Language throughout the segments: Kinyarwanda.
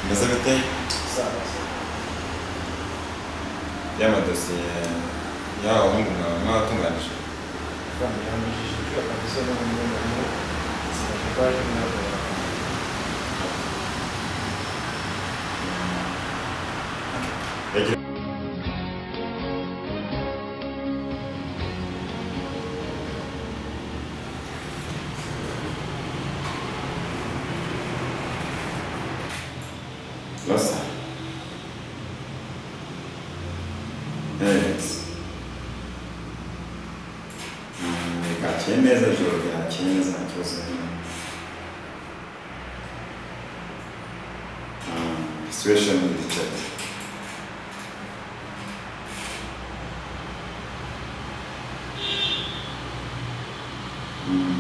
Nezavětej. Yama dosiye ya wahungu na mwatunganyije twamuhamishije kabisa n'umunyamaguru sinabasha kwaje mwabona Nossa. Evet. Hmm, Cá tinha a Júlio. Cá tinha mesa aqui, você não. Situation limited. Hmm.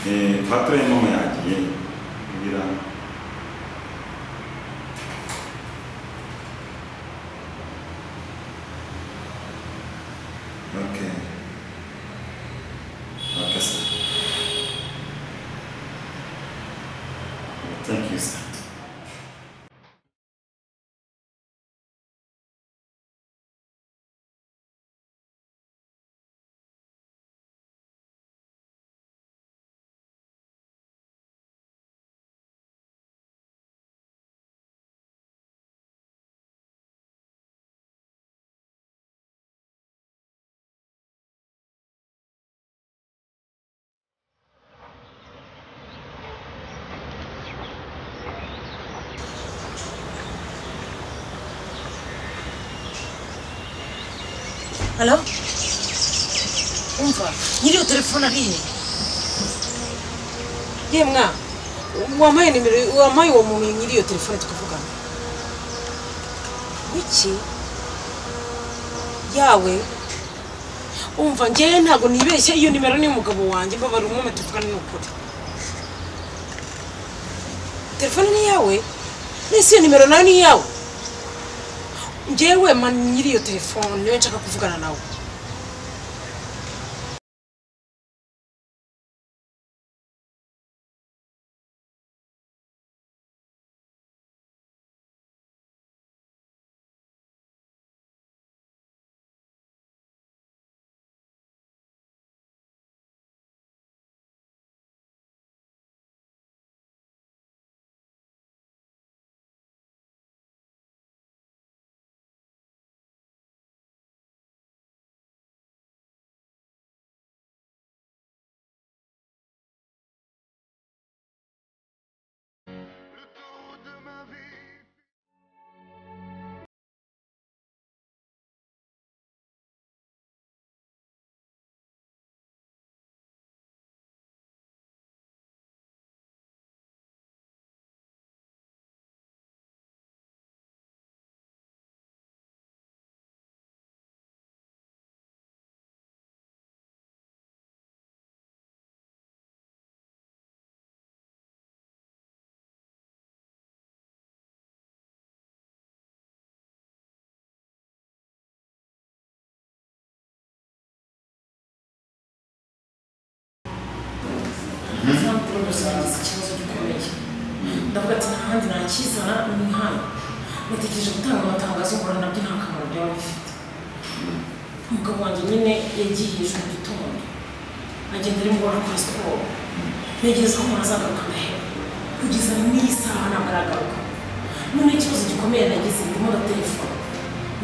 Eh, patron mama yagiye kugira ngo Okay. Okay, sir. Thank you, sir. Halo? Umva, nyiri iyo telefone ari he? Ye mwa, wampaye nimero, wampaye uwo muntu nyiri iyo telefone tukavugana. Wiki? Yawe? Umva, njyewe ntabwo nibeshye iyo nimero ni umugabo wanjye, mbabara umwuma tuvugana ni ukuri. Telefone ni iyawe? Nese iyo nimero nayo ni iyawe? njyewe mani nyiri iyo telefone niyo nshaka kuvugana nawe mpamvu nagize ikibazo gikomeye ndavuga ati ntahandi nakizana ni hano natekereje gutanga amatangazo nkora nabyo nta kamaro byaba bifite umugabo wanjye nyine yagiye ejo mu gitondo agenda arimo arakora siporo ntegereza ko azagaruka ndaheba kugeza n'iyi saha ntabwo aragaruka none ikibazo gikomeye nagize ndimo na telefone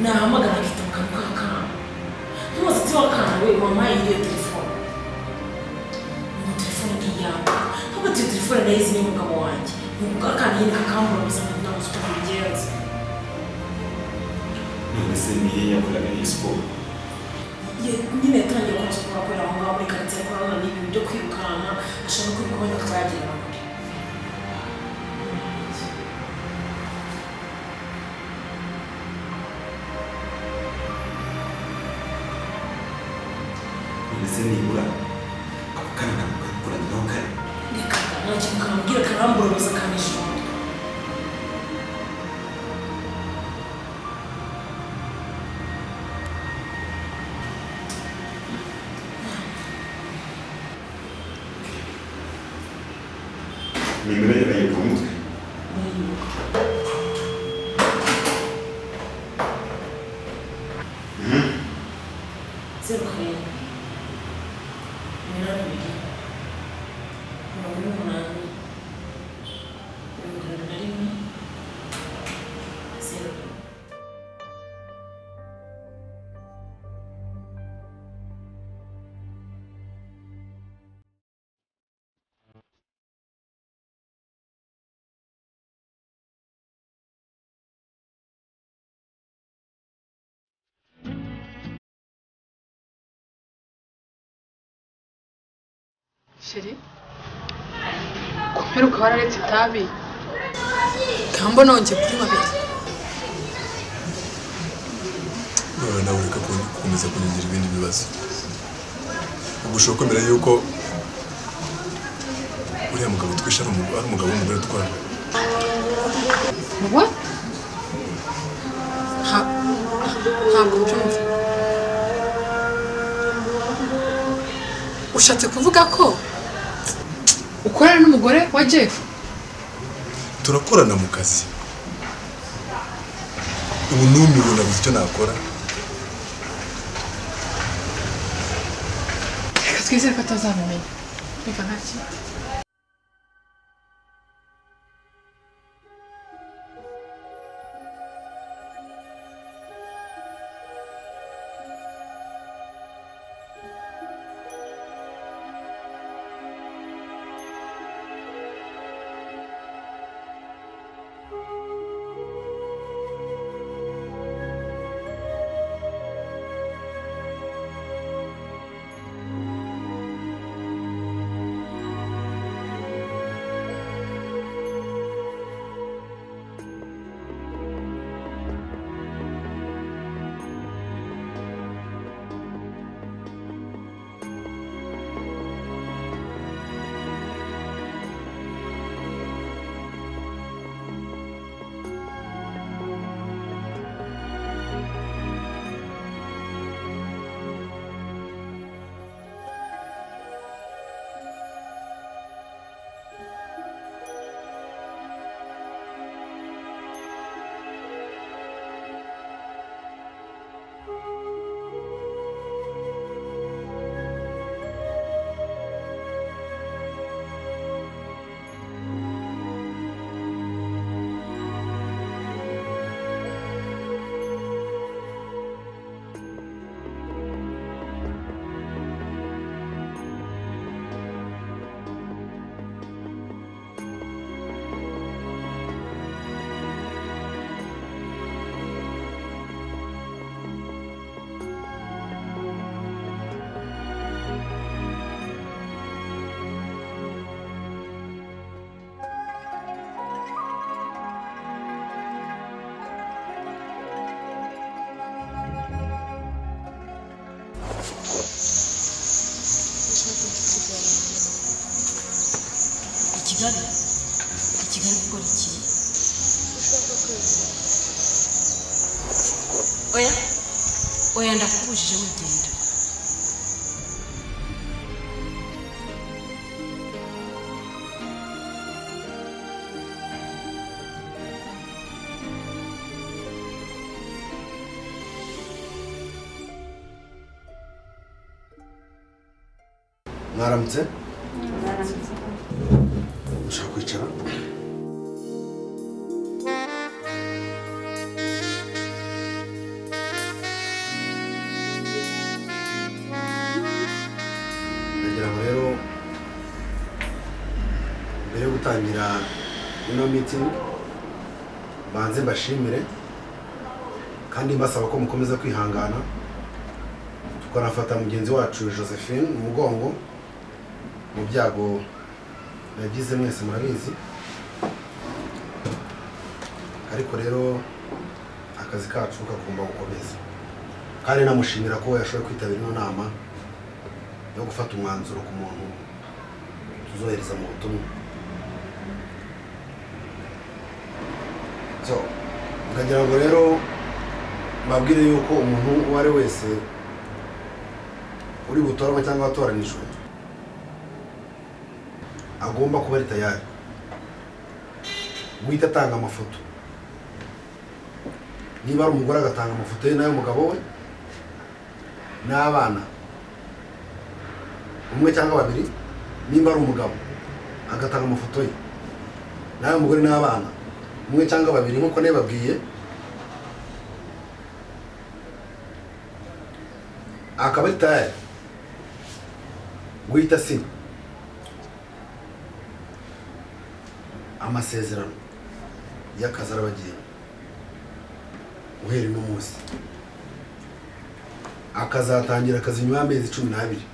nahamagara akita mu kanwa k'akana ntubaze ati wakana we wampaye iyo telefone ngo telefone ntiyawe ntabwo iyo telefone nayizi n'umugabo wanjye ni ukakana nyine kakambura ubuzima ntabwo ufite umugenzi None se niye yakoraga iyi siporo? nyine yatangiye gukora siporo akorera aho ngaho muri karitsiye akora none ibintu byo kwirukanka ashaka ko bigabanya akaba yagera kure None se nibura ako kana nakakuranyiraho kare? reka ntacyo kamubwira karambura ubuzima kanisha umutwe nimero ye nayibuka mu mutwe zeru karindwi iminani ibiri mirongo ine n'umunani mirongo irindwi na rimwe zeru sheri kumperuka wararetse itabi kambo nongeye kunywa abiri noneho nawe ureka kun- gukomeza kunyigira ibindi bibazo ubwo ushobora kwemera yuko uriya mugabo twishe ari umu- ari umugabo w'umugore atwara wowe Nta- ntabwo mbyumva ushatse kuvuga ko ukorana n'umugore wa jeff turakorana mu kazi ubu numiwe nabuze icyo nakora reka twizere ko atazabimenya reka ntacyo i kigali i kigali gukora iki oya oya ndakubujije wigenda mwaramutse ushaka kwicara ndagira ngo rero mbere yo gutangira ino mitingi banze mbashimire kandi mbasaba ko mukomeza kwihangana tukanafata mugenzi wacu josephine mu mugongo mu byago yagize mwese murabizi ariko rero akazi kacu kagomba gukomeza kandi namushimira ko yashoboye kwitabira ino nama yo gufata umwanzuro ku muntu tuzohereza mu butumwa so nkagira ngo rero mbabwire yuko umuntu uwo ari we wese uri butoranywe cyangwa watoranijwe agomba kuba ari tayari guhita atanga amafoto niba ari umugore agatanga amafoto ye n'ay'umugabo we n'abana umwe cyangwa babiri nimba ari umugabo agatanga amafoto ye nawe mugore n'abana umwe cyangwa babiri nk'uko nabibabwiye akaba ari tayari guhita asinya amasezerano y'akazi arabagenda uhera uno munsi akazatangira akazi nyuma y'amezi cumi n'abiri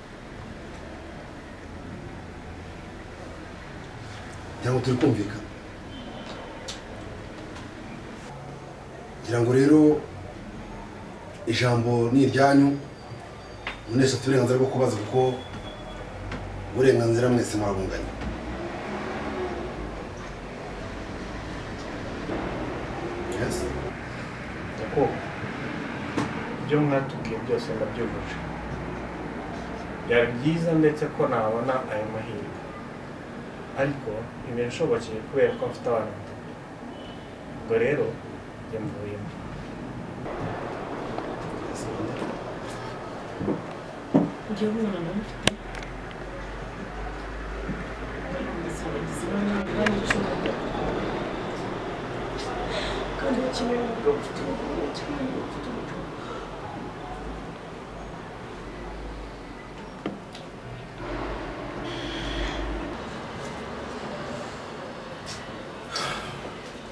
ngira ngo turi kumvikana ngira ngo rero ijambo ni iryanyu mwese afite uburenganzira bwo kubaza kuko uburenganzira mwese murabunganya Yes? nyakubahwa ibyo mwatubwiye byose ndabyujuje byaba byiza ndetse ko nabona ayo mahirwe ariko ntibinshobokeye kubera ko mfite abana batatu ubwo rero njye mvuyemo njyewe umwana mfite ndasaba abagizi ba nabi banicunga kandi bakeneye umugabo ufite ubugome cyangwa umugabo ufite ubugome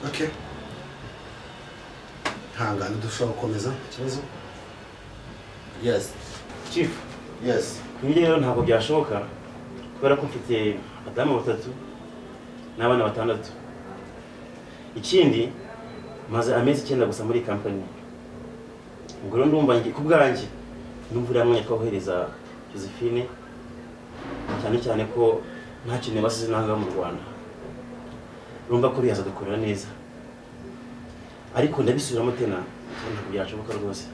Okay. Hangana dushobora gukomeza ikibazo? Yes. Chief, Yes. ibi rero ntabwo byashoboka kubera ko mfite abadamu batatu n'abana batandatu. Ikindi, maze amezi icyenda gusa muri iyi kampani. Ubwo rero ndumva njye- ku bwanjye ndumva uriya mwanya twawohereza Josephine cyane cyane ko nta kintu basize nanga mu Rwanda. Urumva ko uriya azadukorera neza. Ariko ndabisubiramo tena, ntabwo byashoboka rwose.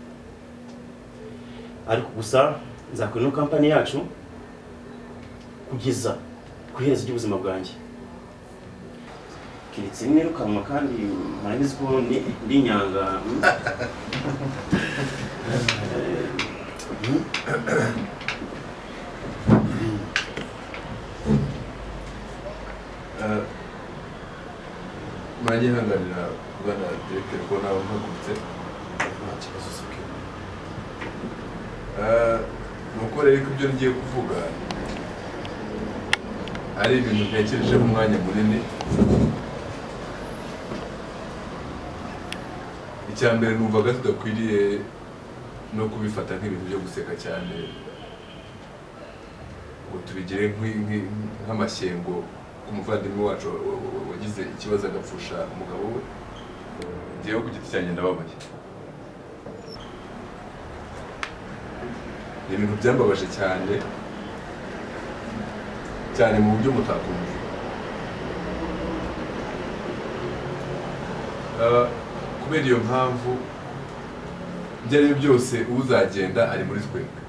ariko gusa nzakorera ino kampani yacu kugeza ku iherezo ry'ubuzima bwanjye keretse nirukanwa kandi murabizi ko ndi- ndi inyanga mm. nanjye ntanganira kugana direkiteri ko naba mpagurutse Nta kibazo sibyo. Eh, ni uko rero ko ibyo ngiye kuvuga ari ibintu ntekerejeho umwanya munini icya mbere numvaga tudakwiriye no kubifata nk'ibintu byo guseka cyane ngo tubigire nk'i- nk'i- nk'amashyengo ku muvandimwe wacu wa- wa- wa- wagize ikibazo agapfusha umugabo we njyewe ku giti cyanjye ndababaye ni ibintu byambabaje cyane cyane mu buryo mutakumva Eh, kubera iyo mpamvu ibyo ari byo byose uzagenda ari muri twebwe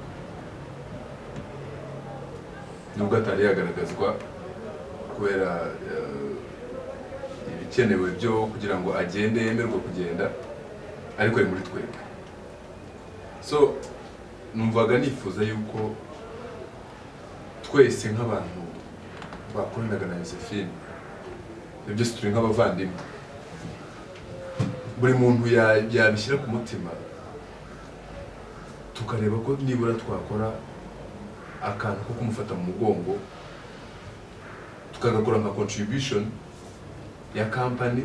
nubwo atari yagaragazwa kubera eh, ibikenewe byo kugira ngo agende yemerwe kugenda ariko ari muri twebwe so numvaga nifuza yuko twese nk'abantu bakoranaga na Josephine ibyo byose turi nk'abavandimwe buri muntu ya- yabishyira ku mutima tukareba ko nibura twakora akantu ko kumufata mu mugongo tukagakora nka contribution ya company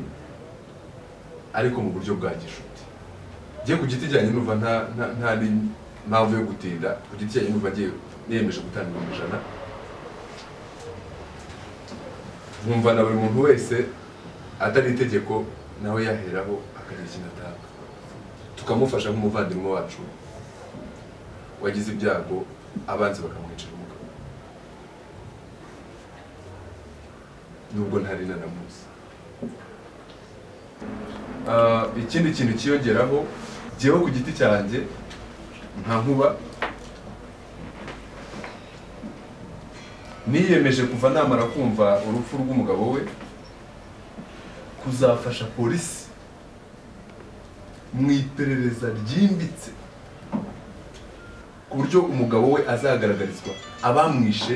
ariko mu buryo bwa gishuti njye ku giti cyanjye numva nta nta- nta ni- mpamvu yo gutinda ku giti cyanjye numva ngiye niyemeje gutanga ibihumbi ijana nkumva na buri muntu wese atari itegeko nawe yaheraho akagira ikintu atanga tukamufasha nk'umuvandimwe wacu wagize ibyago abanzi bakamwicira umugabo nubwo ntari nanamuzi Ah, ikindi kintu kiyongeraho jyewe ku giti cyanjye nta nkuba niyemeje kuva namara kumva urupfu rw'umugabo we ku kuzafasha polisi mu iperereza ryimbitse ku buryo umugabo we azagaragarizwa abamwishe